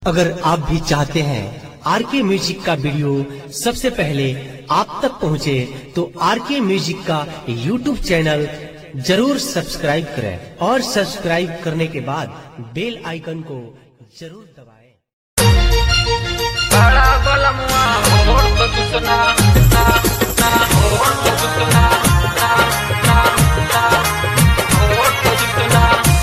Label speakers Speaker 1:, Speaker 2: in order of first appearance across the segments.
Speaker 1: अगर आप भी चाहते हैं आर के म्यूजिक का वीडियो सबसे पहले आप तक पहुंचे, तो आर के म्यूजिक का यूट्यूब चैनल जरूर सब्सक्राइब करें और सब्सक्राइब करने के बाद बेल आइकन को जरूर दबाएं।
Speaker 2: बड़ा बलमुआ होड़ तो कितना ना ना होड़ तो कितना ना ना ना होड़ तो कितना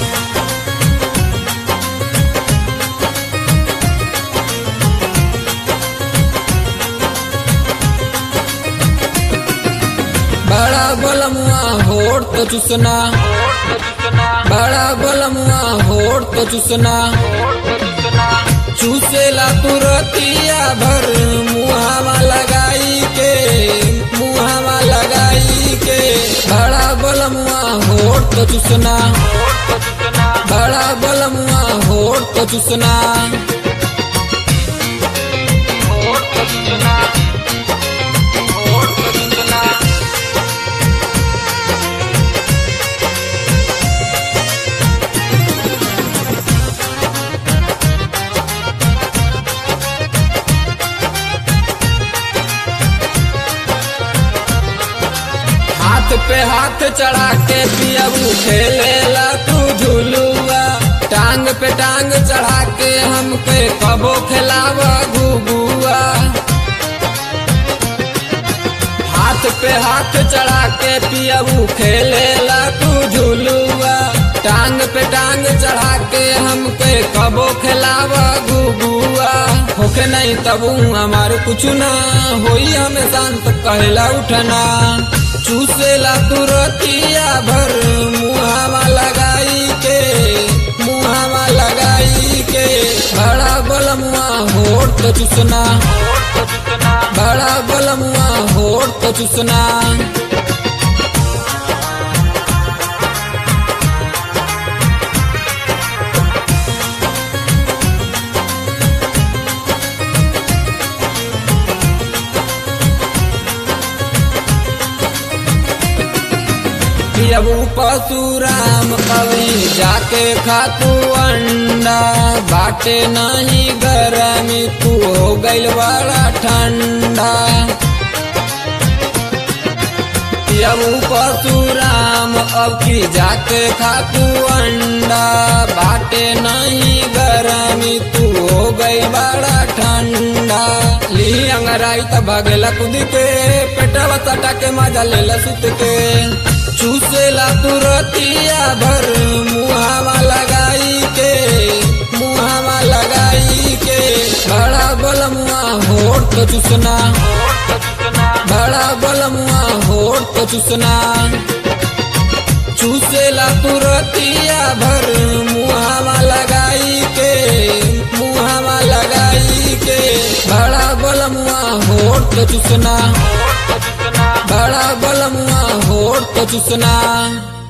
Speaker 3: बड़ा बलमुआ होड़ तो चुसना
Speaker 2: होड़ तो कितना
Speaker 3: बड़ा बलमुआ होड़ तो चुसना
Speaker 2: होड़ तो कितना
Speaker 3: चूसेला तुरतिया भर मुहावा लगाई के मुहावा लगाई के बड़ा बलमुआ होड़ तो चुसना
Speaker 2: होड़ तो कितना
Speaker 3: बड़ा बलमुआ होड़ तो चुसना
Speaker 2: होड़ तो कितना होड़ तो कितना
Speaker 3: हाथ पे हाथ चढ़ा के पियबू खेलेला तू झुलुआ टांग पे टांग चढ़ा के हमके कबो खिलावा घुगुआ हाथ पे हाथ चढ़ा के पियबू खेलेला तू झुलुआ टांग पे टांग चढ़ा के हमके कबो खिलावा घुगुआ होके नहीं तबू हमार कुछ ना होई हमें शांत कहला उठना चूसेला तुरतिया भर मुहावा लगाई के मुहावा लगाई के बड़ा बलमुआ होड़ तो चुसना
Speaker 2: होड़ तो कितना
Speaker 3: बड़ा बलमुआ होड़ तो चुसना पियबू पशुराम अभी जाके खातू अंडा बाटे नहीं गरमी तू हो गइल बड़ा ठंडा पियबू पशुराम अब की जाके खातू अंडा बाटे नहीं गरमी तू हो गई बड़ा ठंडा ली अंगराई त भगेला कूद के पेटवा सटा के मजा लेला सुत के चूसेला तुरतिया भर मुहावा लगाई के मुहावा लगाई के बड़ा बलमुआ होड़ तो चुसना
Speaker 2: होड़ तो कितना
Speaker 3: बड़ा बलमुआ होड़ तो चुसना चूसेला तुरतिया भर मुहावा लगाई के मुहावा लगाई के बड़ा बलमुआ होड़ तो चुसना
Speaker 2: होड़ तो कितना
Speaker 3: बड़ा बलमुआ होड़ तो चुसना